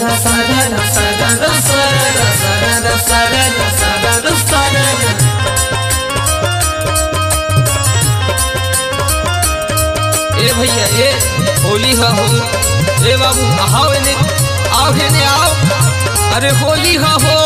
ए भैया ए होली हा हो ए बाबू आओ एने आओ एने आओ अरे होली हा हो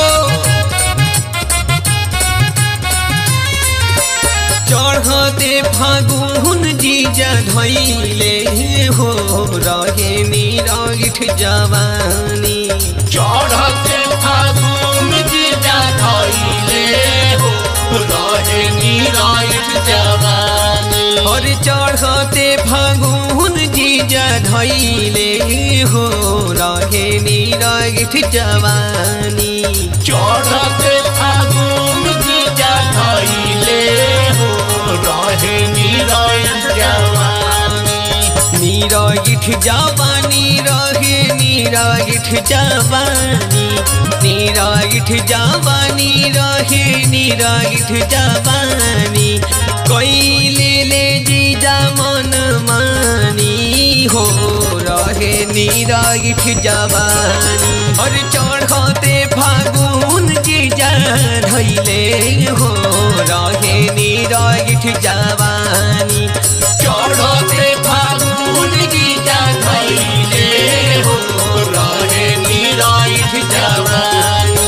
चढ़ते फागुन जीजा धैले हो रहे निरागिठ जवानी चढ़ते फागुन जीजा धैले हो रहे निरायुध जवानी और चढ़ते फागुन जीजा धैले हो रहे निरागिठ जवानी चढ़ते फागुन जीजा धैले हो रहे निरायुध जवानी निरागिठ जवानी रहे निरागिठ जवानी निरागिठ जवानी रहे निरागिठ जवानी कैले ले जीजा मन मानी हो रहे निरागिठ जवानी और चढ़ते फागुन जीजा धैले हो रहे निरागिठ जवानी चढ़ते फागुन जीजा धैले हो रहे निरायुध जवानी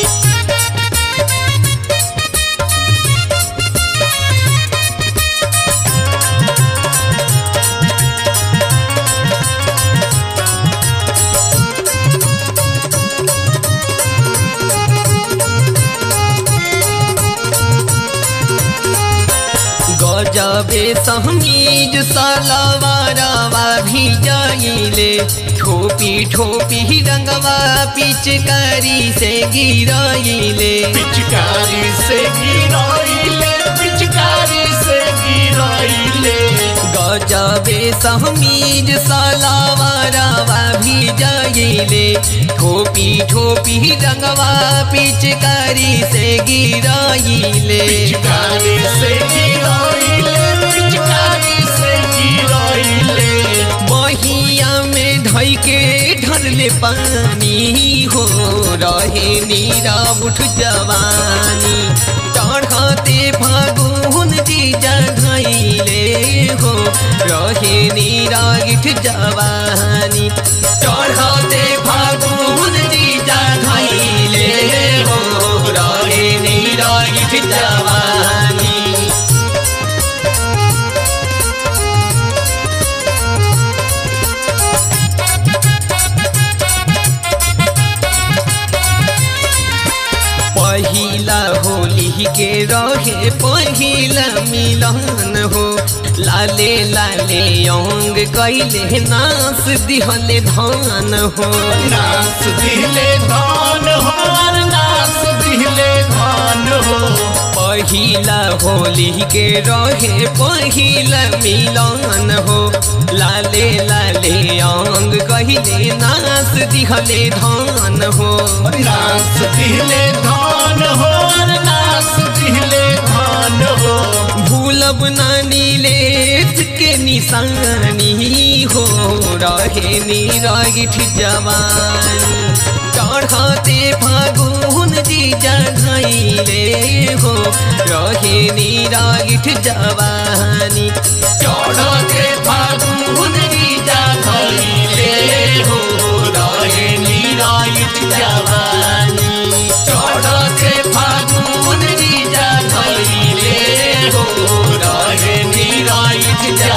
गजबे समीज सलवारवा भी जाइले ठोपी ठोपी रंगवा पिचकारी से गिराइले पिचकारी से गिराइले पिचकारी से गिराइले गजबे समीज सलवारवा भी जाइले ठोपी ठोपी रंगवा पिचकारी से गिराइले पिचकारी से गिराइले पिचकारी से गिराइले बहिया में धई के ढरले पानी हो रहे नीरा उठ जवानी चढ़ते फागुन जीजा धैले हो रहे नीरा गिठ जवानी चढ़ते फागुन जीजा धैले हो रहे नीरा गिठ जवानी पहिला होली के रहे पहिला मिलन हो लाले लाले अंग कैले नास दिहले धान हो नास दिले धान हो नास दिले धान हो पहिला होली के रहे पहिला मिलन हो लाले लाले अंग कहले नास दिहले धान हो नास दिले धान हो नास दिले धान हो भूलब नानी लेत के निशानी हो रहे निरागिठ जवानी चढ़ते फागुन जीजा धैले हो रहे निरागिठ जवानी चढ़ते फागुन जीजा धैले हो रहे निरायुध जवानी चढ़ते फागुन जीजा धैले हो रहे निरायुध जवानी